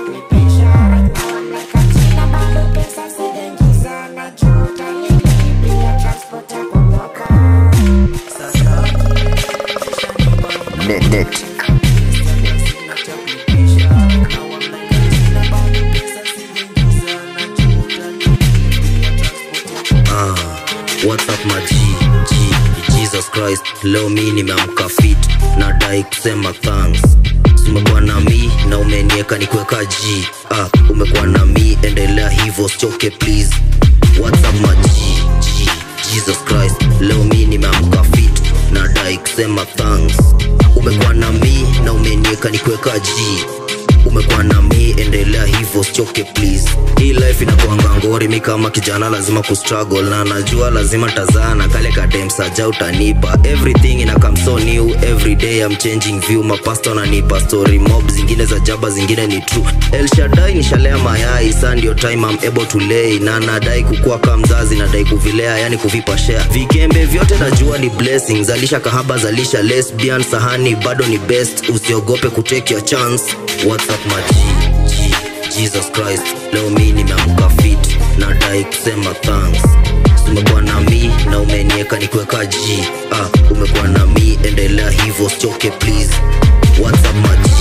chocolate pressure Right now I'm like a china bado pesa sijaingiza na juu utanilipia transport ya kumoka Net, net. Ah, what's up my G, G, Jesus Christ leo mi nimeamka fit nadai kusema thanks umekuwa na mi na umenieka nikuweka G ah, umekuwa na mi endelea hivyo sichoke please what's up my G, G, Jesus Christ leo mi nimeamka fit nadai kusema thanks umekuwa na mi na umenieka nikuweka G umekuwa na mi endelea hivyo sichoke please hii life inakuanga ngori mi kama kijana lazima kustruggle na najua lazima tazaa na kale kademsaja utanipa everything ina come so new every day I'm changing view mapasta wananipa story mob zingine za jaba zingine ni true El Shaddai nishalea mayai saa ndio time I'm able to lay na nadai kukua kama mzazi nadai kuvilea yani kuvipa share vikembe vyote najua ni blessings zalisha kahaba zalisha lesbian sahani bado ni best usiogope kutake your chance what's up my G, G, Jesus Christ leo mi nimeamka fit nadai kusema thanks umekuwa na mi na umenieka nikuweka G ah, umekuwa na mi endelea hivyo sichoke please what's up my G,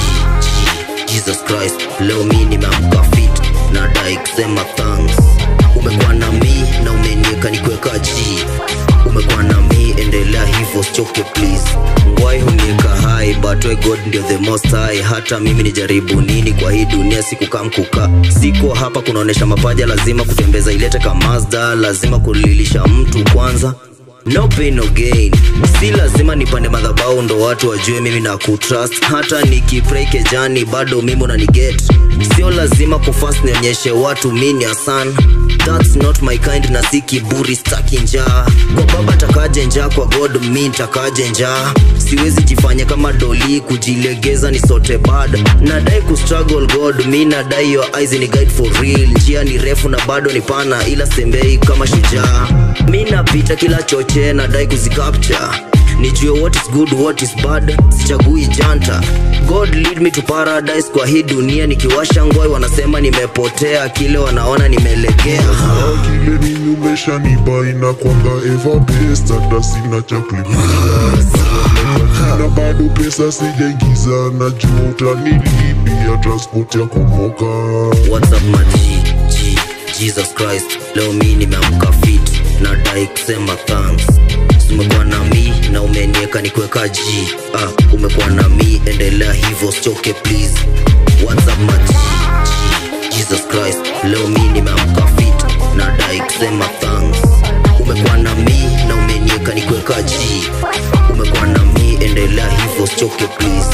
G, Jesus Christ leo mi nimeamka fit nadai kusema thanks umekuwa na mi na umenieka nikuweka G umekuwa na mi endelea hivyo sichoke please ngwai hunieka hai but we god ndio the most high hata mimi nijaribu nini kwa hii dunia sikukaa mkuka siko hapa kunaonesha mapaja lazima kutembeza ilete kamazda lazima kulilisha mtu kwanza no pain no gain si lazima nipande madhabau ndo watu wajue mimi na kutrust hata nikipray kejani bado mimi unaniget sio lazima kufast nionyeshe watu mini asan thats not my kind na si kiburi staki njaa kwa baba takaje njaa kwa god mi ntakaje njaa siwezi jifanya kama doli kujilegeza ni sote bad nadai kustruggle god mi nadai your eyes ni guide for real njia ni refu na bado ni pana ila sembei kama shujaa mi napita kila choche nadai kuzicapture nijue what is good what is bad sichagui janta god lead me to paradise kwa hii dunia nikiwasha ngoi wanasema nimepotea kile wanaona nimelegea kile nini umeshanipa inakwanga eva best hata sina cha kulipia na bado pesa sijaingiza na juu utanilipia transport ya kumoka what's up my G, G, jesus christ leo mi nimeamka fit nadai kusema thanks umekuwa na mi na umenieka nikuweka G ah, umekuwa na mi endelea hivyo sichoke please what's up my G, G, jesus christ leo mi nimeamka fit nadai kusema thanks umekuwa na mi na umenieka nikuweka G umekuwa na mi endelea hivyo sichoke please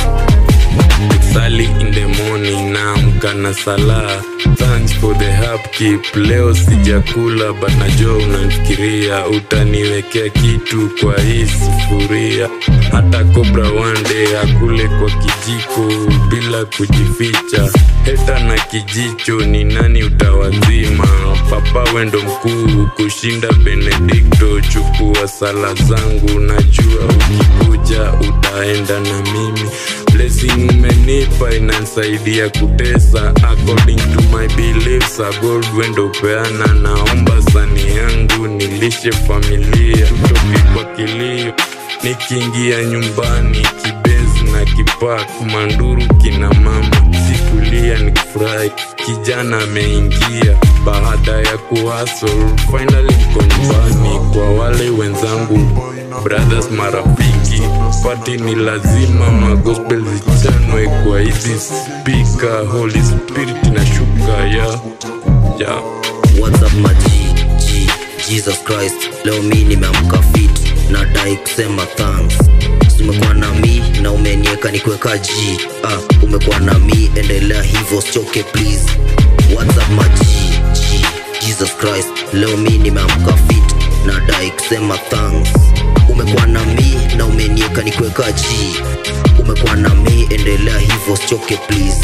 Sali in the morning naamka na sala thanks for the upkeep leo sijakula but najua unanifikiria utaniwekea kitu kwa hii sufuria hata kobra one day akule kwa kijiko bila kujificha heta na kijicho ni nani utawazima papa wendo mkuu kushinda benedikto chukua sala zangu najua ukikuja utaenda na mimi blessing umenipa inansaidia kutesa according to my beliefs a gold wendo peana naomba sani yangu nilishe familia toki kwa kilio nikiingia nyumbani kibenzi na kipak manduru kina mama sikulia nikifurahi kijana ameingia baada ya kuhasol finally mko nyumbani kwa wale wenzangu brothers marafiki pati ni lazima magospel zichanwe kwa hizi spika holy spirit na shuka ya ya What's up my G, G, Jesus Christ leo mi nimeamka fit nadai kusema thanks umekuwa na mi na umenieka nikuweka G ah, umekuwa na mi endelea hivyo sichoke please What's up my G, G, Jesus Christ leo mi nimeamka fit nadai kusema thanks umekuwa na mi na umenieka nikuweka G umekuwa na mi endelea hivyo sichoke please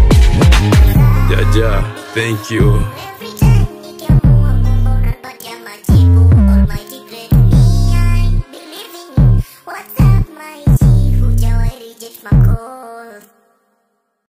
jaja thank you What's up, my chief? Hujawahi reject my call.